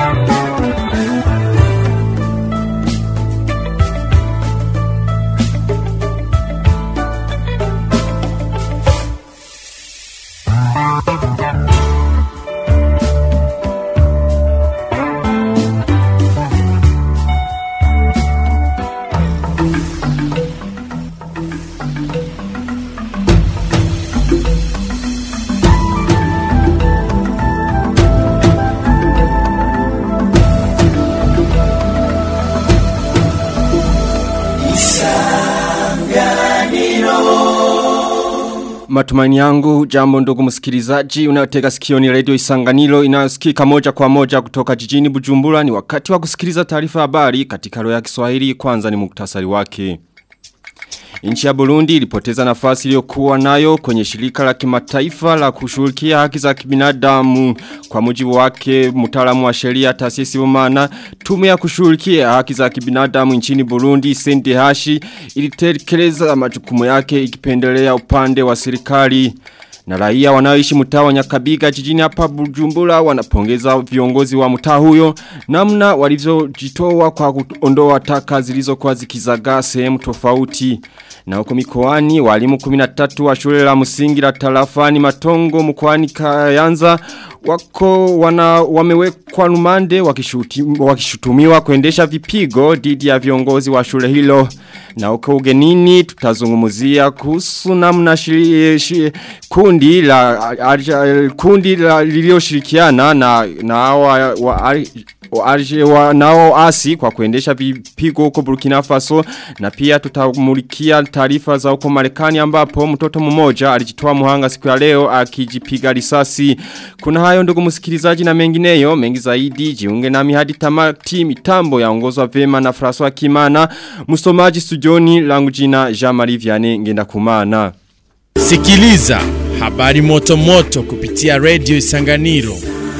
Matumaini yangu jambo ndugu msikilizaji unayotega sikio ni radio isanganilo inayosikika moja kwa moja kutoka jijini Bujumbura ni wakati wa kusikiliza taarifa habari katika lugha ya Kiswahili kwanza ni muktasari wake. Nchi ya Burundi ilipoteza nafasi iliyokuwa nayo kwenye shirika la kimataifa la kushughulikia haki za kibinadamu kwa mujibu wake mtaalamu wa sheria taasisi umana tume ya kushughulikia haki za kibinadamu nchini Burundi CNDH ilitekeleza majukumu yake ikipendelea upande wa serikali na raia wanaoishi mtaa wa Nyakabiga jijini hapa Bujumbura wanapongeza viongozi wa mtaa huyo namna walivyojitoa kwa kuondoa taka zilizokuwa zikizagaa sehemu tofauti. Na huko mikoani walimu 13 wa shule la msingi la Tarafani Matongo mkoani Kayanza wako wana wamewekwa rumande wakishutumiwa kuendesha vipigo dhidi ya viongozi wa shule hilo. Na huko ugenini tutazungumzia kuhusu namna shiri, shiri, kundi la arja, kundi la lilioshirikiana na na wa, wa, Arje wa nao asi kwa kuendesha vipigo huko Burkina Faso na pia tutamulikia taarifa za huko Marekani ambapo mtoto mmoja alijitoa muhanga siku ya leo akijipiga risasi. Kuna hayo ndugu msikilizaji na mengineyo mengi zaidi jiunge nami hadi tamati mitambo yaongozwa vema na François Kimana msomaji studioni langu jina Jean-Marie Vianney ngenda kumana. Sikiliza habari moto moto kupitia Radio Isanganiro.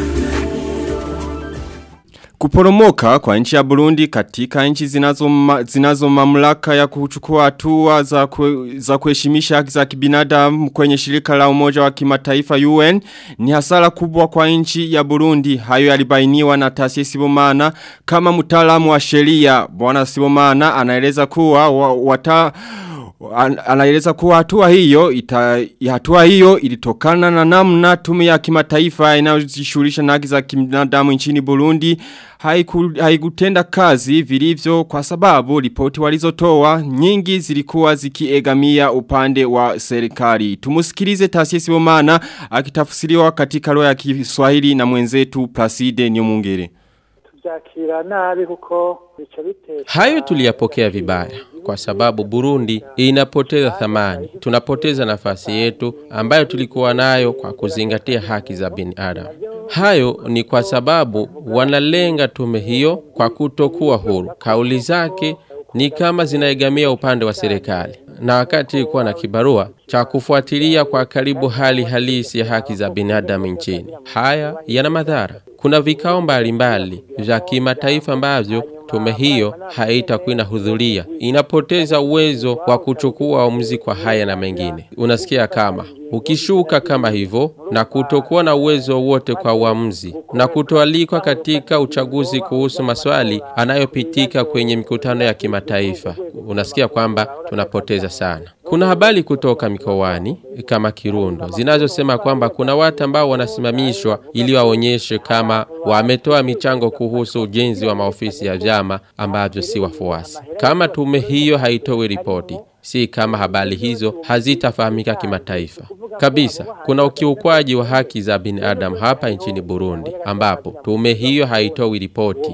Kuporomoka kwa nchi ya Burundi katika nchi zinazo, ma, zinazo mamlaka ya kuchukua hatua za, kwe, za kuheshimisha haki za kibinadamu kwenye shirika la umoja wa kimataifa UN ni hasara kubwa kwa nchi ya Burundi. Hayo yalibainiwa na taasisi Sibomana kama mtaalamu wa sheria. Bwana Sibomana anaeleza kuwa wa, wata anaeleza kuwa hatua hiyo ita, hatua hiyo ilitokana na namna tume ya kimataifa inayojishughulisha na haki za kibinadamu nchini Burundi haiku, haikutenda kazi vilivyo kwa sababu ripoti walizotoa nyingi zilikuwa zikiegamia upande wa serikali. Tumusikilize taasisi Bomana akitafsiriwa katika lugha ya Kiswahili na mwenzetu Placide Nyomungere. Hayo tuliyapokea vibaya kwa sababu Burundi inapoteza thamani. Tunapoteza nafasi yetu ambayo tulikuwa nayo kwa kuzingatia haki za binadamu. Hayo ni kwa sababu wanalenga tume hiyo kwa kutokuwa huru. Kauli zake ni kama zinaegamia upande wa serikali. Na wakati ilikuwa na kibarua cha kufuatilia kwa karibu hali halisi ya haki za binadamu nchini. Haya yana madhara. Kuna vikao mbalimbali vya kimataifa ambavyo tume hiyo haitakuwa inahudhuria. Inapoteza uwezo wa kuchukua uamuzi kwa haya na mengine. Unasikia kama ukishuka kama hivyo na kutokuwa na uwezo wote kwa uamuzi na kutoalikwa katika uchaguzi kuhusu maswali anayopitika kwenye mikutano ya kimataifa, unasikia kwamba tunapoteza sana. Kuna habari kutoka mikoani kama Kirundo zinazosema kwamba kuna watu ambao wanasimamishwa ili waonyeshe kama wametoa michango kuhusu ujenzi wa maofisi ya vyama ambavyo si wafuasi. Kama tume hiyo haitoi ripoti, si kama habari hizo hazitafahamika kimataifa kabisa. Kuna ukiukwaji wa haki za binadamu hapa nchini Burundi, ambapo tume hiyo haitoi ripoti.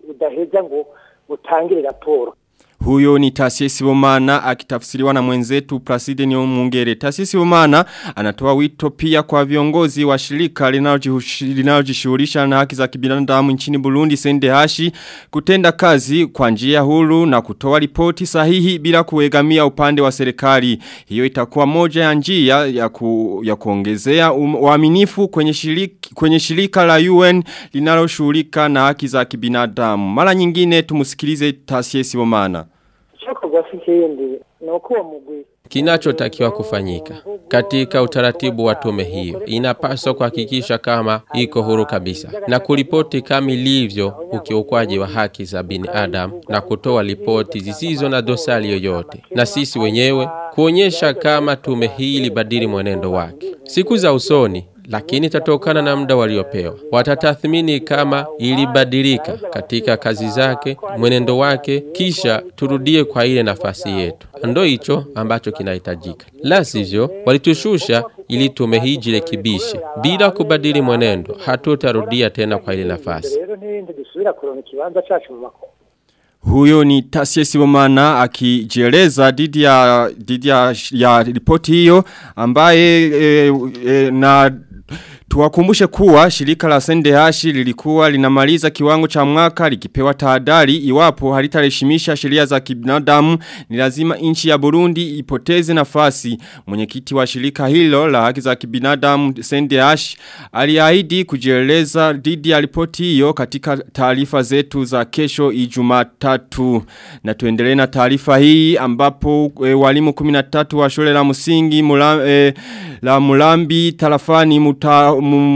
Huyo ni Tasisi Bomana akitafsiriwa na mwenzetu Placide Nyomungere. Tasisi Bomana anatoa wito pia kwa viongozi wa shirika linalojishughulisha na haki za kibinadamu nchini Burundi Sendehashi kutenda kazi kwa njia huru na kutoa ripoti sahihi bila kuegamia upande wa serikali. Hiyo itakuwa moja ya njia ya, ku, ya kuongezea uaminifu kwenye shirika, kwenye shirika la UN linaloshughulika na haki za kibinadamu. Mara nyingine tumusikilize Tasisi Bomana. Kinachotakiwa kufanyika katika utaratibu wa tume hiyo, inapaswa kuhakikisha kama iko huru kabisa na kuripoti kama ilivyo ukiukwaji wa haki za binadamu na kutoa ripoti zisizo na dosari yoyote, na sisi wenyewe kuonyesha kama tume hii ilibadili mwenendo wake siku za usoni lakini itatokana na muda waliopewa. Watatathmini kama ilibadilika katika kazi zake, mwenendo wake, kisha turudie kwa ile nafasi yetu. Ndo hicho ambacho kinahitajika, la sivyo walitushusha ili tume hii jirekebishe. Bila kubadili mwenendo, hatutarudia tena kwa ile nafasi. Huyo ni Tasie Sibomana akijeleza dhidi ya, dhidi ya, ya ripoti hiyo ambaye e, e, na Tuwakumbushe kuwa shirika la Sendehashi lilikuwa linamaliza kiwango cha mwaka likipewa tahadhari iwapo halitareheshimisha sheria za kibinadamu ni lazima nchi ya Burundi ipoteze nafasi. Mwenyekiti wa shirika hilo la haki za kibinadamu Sendehashi aliahidi kujieleza dhidi ya ripoti hiyo katika taarifa zetu za kesho Ijumatatu. Na tuendelee na taarifa hii ambapo e, walimu 13 wa shule la msingi mula, e, la Mulambi tarafani muta,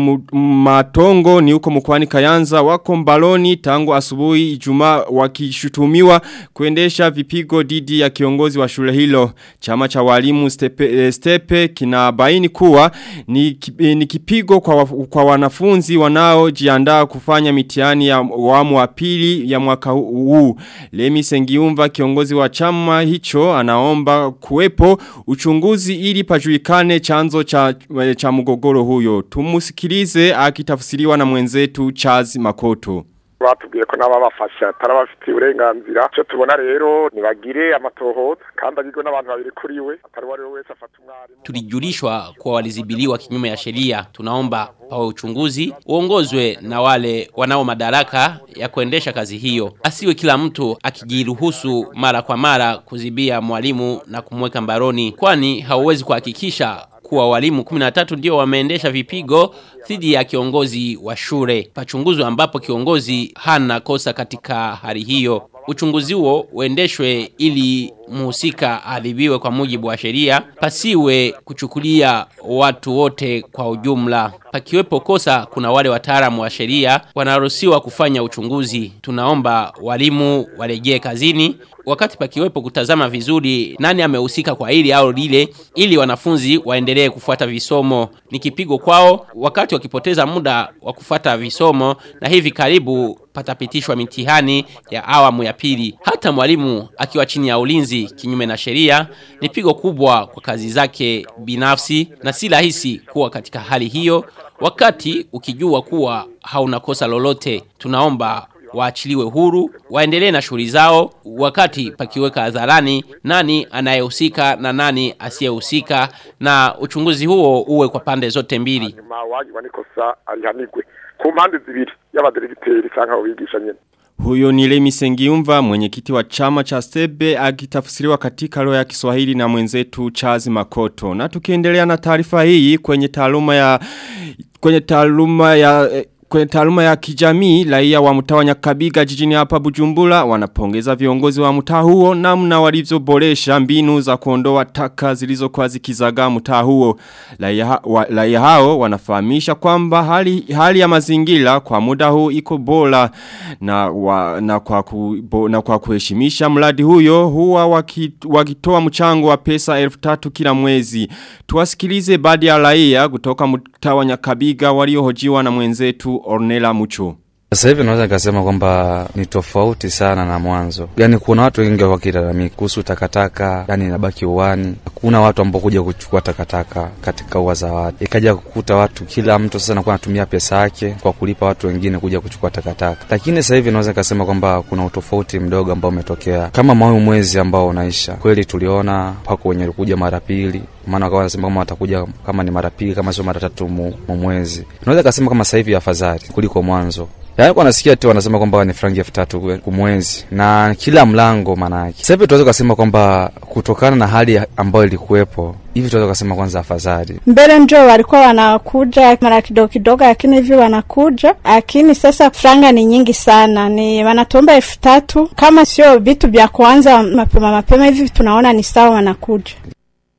matongo ni huko mkwani kayanza wako mbaloni tangu asubuhi ijumaa wakishutumiwa kuendesha vipigo didi ya kiongozi wa shule hilo. Chama cha walimu stepe, stepe kinabaini kuwa ni, ni kipigo kwa, kwa wanafunzi wanao jiandaa kufanya mitihani ya wamu wa pili ya mwaka huu. Lemi Sengiumva kiongozi wa chama hicho anaomba kuwepo uchunguzi ili pajulikane chanzo cha, cha mgogoro huyo. Tumusikilize akitafsiriwa na mwenzetu Charles Makoto batubwiye ko n'ababafasha atarabafitiye uburenganzira cyo tubona rero nibagire amatohoza kandi agirwe n'abantu babiri kuri we atari wari wese afata umwarimu tulijulishwa kuwa walizibiliwa kinyume ya sheria tunaomba pawe uchunguzi uongozwe na wale wanao madaraka ya kuendesha kazi hiyo asiwe kila mtu akijiruhusu mara kwa mara kuzibia mwalimu na kumweka mbaroni kwani hauwezi kuhakikisha kuwa walimu 13 ndio wameendesha vipigo dhidi ya kiongozi wa shule. Pachunguzwe ambapo kiongozi hana kosa katika hali hiyo. Uchunguzi huo uendeshwe ili mhusika adhibiwe kwa mujibu wa sheria, pasiwe kuchukulia watu wote kwa ujumla. Pakiwepo kosa, kuna wale wataalamu wa sheria wanaruhusiwa kufanya uchunguzi. Tunaomba walimu warejee kazini wakati pakiwepo kutazama vizuri nani amehusika kwa hili au lile, ili wanafunzi waendelee kufuata visomo. Ni kipigo kwao wakati wakipoteza muda wa kufuata visomo, na hivi karibu patapitishwa mitihani ya awamu ya pili. Hata mwalimu akiwa chini ya ulinzi kinyume na sheria, ni pigo kubwa kwa kazi zake binafsi, na si rahisi kuwa katika hali hiyo wakati ukijua kuwa hauna kosa lolote. Tunaomba waachiliwe huru, waendelee na shughuli zao, wakati pakiweka hadharani nani anayehusika na nani asiyehusika, na uchunguzi huo uwe kwa pande zote mbili. hanyuma uwagirwa n'ikosa arihanirwe ku mpande zibiri y'abaderegiteri cyangwa abo bigisha nyine Huyo ni Lemi Sengiumva mwenyekiti wa chama cha Stebe akitafsiriwa katika lugha ya Kiswahili na mwenzetu Charles Makoto. Na tukiendelea na taarifa hii kwenye taaluma ya kwenye taaluma ya eh, Kwenye taaluma ya kijamii, raia wa mtaa wa Nyakabiga jijini hapa Bujumbura wanapongeza viongozi wa mtaa huo namna walivyoboresha mbinu za kuondoa taka zilizokuwa zikizagaa mtaa huo. Raia wa, raia hao wanafahamisha kwamba hali hali ya mazingira kwa muda huu iko bora na wa, na kwa ku, bo, na kwa kuheshimisha mradi huyo huwa wakitoa mchango wa pesa 1000 kila mwezi. Tuwasikilize baadhi ya raia kutoka mtaa wa Nyakabiga waliohojiwa na mwenzetu Ornella Mucho. Sasa hivi naweza nikasema kwamba ni tofauti sana na mwanzo. Yaani kuna watu wengi wakilalamika kuhusu takataka, yani inabaki uwani. Hakuna watu ambao kuja kuchukua takataka katika ua za watu. Ikaja kukuta watu kila mtu sasa anakuwa anatumia pesa yake kwa kulipa watu wengine kuja kuchukua takataka. Lakini sasa hivi naweza nikasema kwamba kuna utofauti mdogo ambao umetokea. Kama mwau mwezi ambao unaisha. Kweli tuliona pako wenye walikuja mara pili. Maana wakawa wanasema kama watakuja kama ni mara pili kama sio mara tatu mu, mu mwezi. Naweza kusema kama sasa hivi afadhali kuliko mwanzo. Yaani kwa nasikia tu wanasema kwamba ni frangi elfu tatu kumwezi na kila mlango maana yake. Sasa hivi tunaweza kusema kwamba kutokana na hali ambayo ilikuwepo hivi tunaweza kusema kwanza afadhali. Mbele njo walikuwa wanakuja mara kidogo kidogo, lakini hivi wanakuja, lakini sasa franga ni nyingi sana, ni wanatuomba elfu tatu. Kama sio vitu vya kuanza mapema mapema hivi, tunaona ni sawa, wanakuja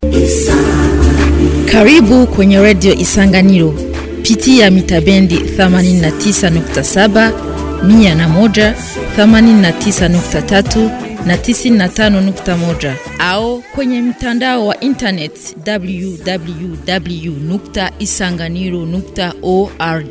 Karibu kwenye redio Isanganiro. Pitia mitabendi 89.7, 101, 89.3 na 95.1 au kwenye mtandao wa internet www.isanganiro.org.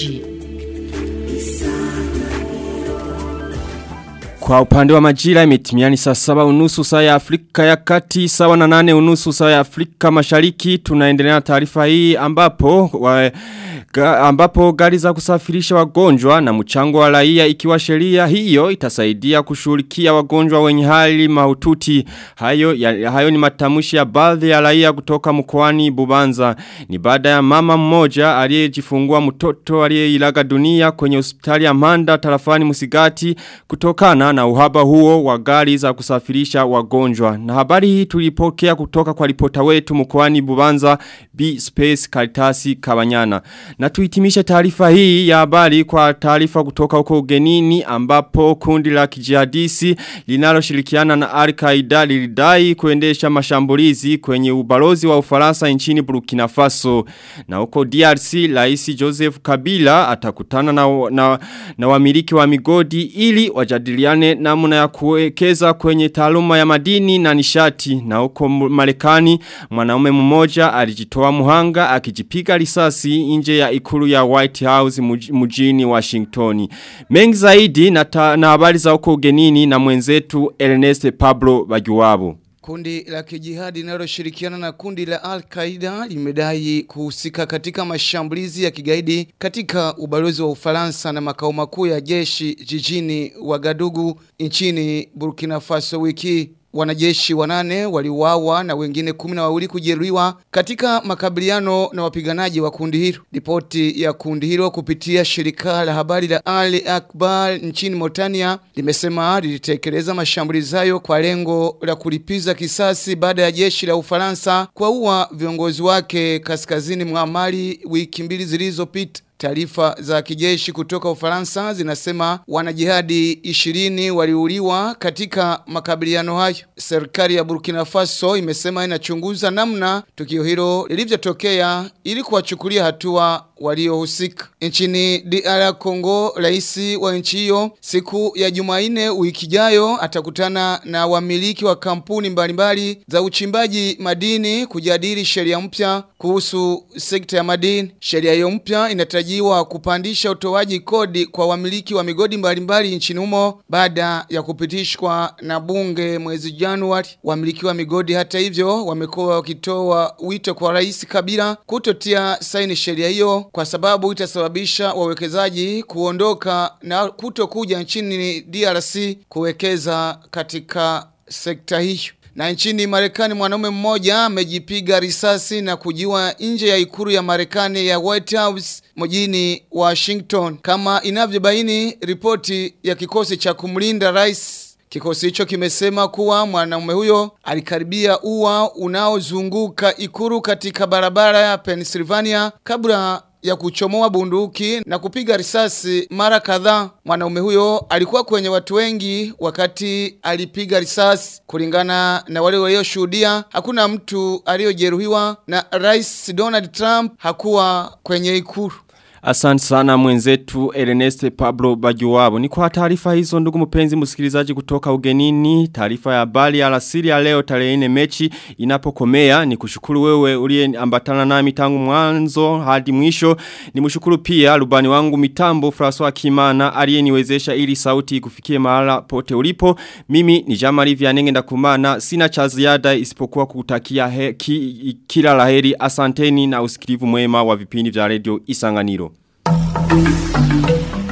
Kwa upande wa majira imetimiani saa saba unusu saa ya Afrika ya kati sawa na nane unusu saa ya Afrika mashariki tunaendelea na taarifa hii ambapo wa, ga, ambapo gari za kusafirisha wagonjwa na mchango wa raia ikiwa sheria hiyo itasaidia kushughulikia wagonjwa wenye hali mahututi hayo ya, hayo ni matamushi ya baadhi ya raia kutoka mkoani Bubanza ni baada ya mama mmoja aliyejifungua mtoto aliyeilaga dunia kwenye hospitali ya Manda tarafani Musigati kutokana na uhaba huo wa gari za kusafirisha wagonjwa. Na habari hii tulipokea kutoka kwa ripota wetu mkoani Bubanza B Space Karitasi Kabanyana. Na tuhitimishe taarifa hii ya habari kwa taarifa kutoka huko ugenini ambapo kundi la kijihadisi linaloshirikiana na Al-Qaeda lilidai kuendesha mashambulizi kwenye ubalozi wa Ufaransa nchini Burkina Faso. Na huko DRC Rais Joseph Kabila atakutana na, na, na wamiliki wa migodi ili wajadiliane namna ya kuwekeza kwenye taaluma ya madini na nishati na huko Marekani mwanaume mmoja alijitoa muhanga akijipiga risasi nje ya ikulu ya White House mjini Washington. Mengi zaidi na, ta, na habari za huko ugenini na mwenzetu Ernest Pablo Bajuwabu. Kundi la kijihadi linaloshirikiana na kundi la Al-Qaeda limedai kuhusika katika mashambulizi ya kigaidi katika ubalozi wa Ufaransa na makao makuu ya jeshi jijini Wagadugu nchini Burkina Faso wiki wanajeshi wanane waliuawa na wengine kumi na wawili kujeruhiwa katika makabiliano na wapiganaji wa kundi hilo. Ripoti ya kundi hilo kupitia shirika la habari la Ali Akbar nchini Mauritania limesema lilitekeleza mashambulizi hayo kwa lengo la kulipiza kisasi baada ya jeshi la Ufaransa kuwaua viongozi wake kaskazini mwa Mali wiki mbili zilizopita. Taarifa za kijeshi kutoka Ufaransa zinasema wanajihadi 20 waliuliwa katika makabiliano hayo. Serikali ya Burkina Faso imesema inachunguza namna tukio hilo lilivyotokea ili kuwachukulia hatua waliohusika. Nchini DR Congo, rais wa nchi hiyo siku ya Jumanne wiki ijayo atakutana na wamiliki wa kampuni mbalimbali za uchimbaji madini kujadili sheria mpya kuhusu sekta ya madini. Sheria hiyo mpya inatarajiwa kupandisha utoaji kodi kwa wamiliki wa migodi mbalimbali nchini humo baada ya kupitishwa na bunge mwezi Januari. Wamiliki wa migodi hata hivyo wamekuwa wakitoa wito kwa rais Kabila kutotia saini sheria hiyo kwa sababu itasababisha wawekezaji kuondoka na kutokuja nchini DRC kuwekeza katika sekta hiyo. Na nchini Marekani mwanaume mmoja amejipiga risasi na kujiwa nje ya ikulu ya Marekani ya White House mjini Washington kama inavyobaini ripoti ya kikosi cha kumlinda rais Kikosi hicho kimesema kuwa mwanaume huyo alikaribia ua unaozunguka ikuru katika barabara ya Pennsylvania kabla ya kuchomoa bunduki na kupiga risasi mara kadhaa. Mwanaume huyo alikuwa kwenye watu wengi wakati alipiga risasi. Kulingana na wale walioshuhudia, hakuna mtu aliyojeruhiwa na Rais Donald Trump hakuwa kwenye ikulu. Asante sana mwenzetu Ernest Pablo Bajuwabo. Ni kwa taarifa hizo ndugu mpenzi msikilizaji kutoka ugenini. Taarifa ya habari ya alasiri ya leo tarehe 4 mechi inapokomea. Ni kushukuru wewe uliye ambatana nami tangu mwanzo hadi mwisho. Ni mshukuru pia rubani wangu mitambo François Kimana aliyeniwezesha ili sauti kufikie mahala pote ulipo. Mimi ni Jamari Vianenge ndakumana. Sina cha ziada isipokuwa kutakia he, ki, kila laheri. Asanteni na usikilivu mwema wa vipindi vya radio Isanganiro. Thank you.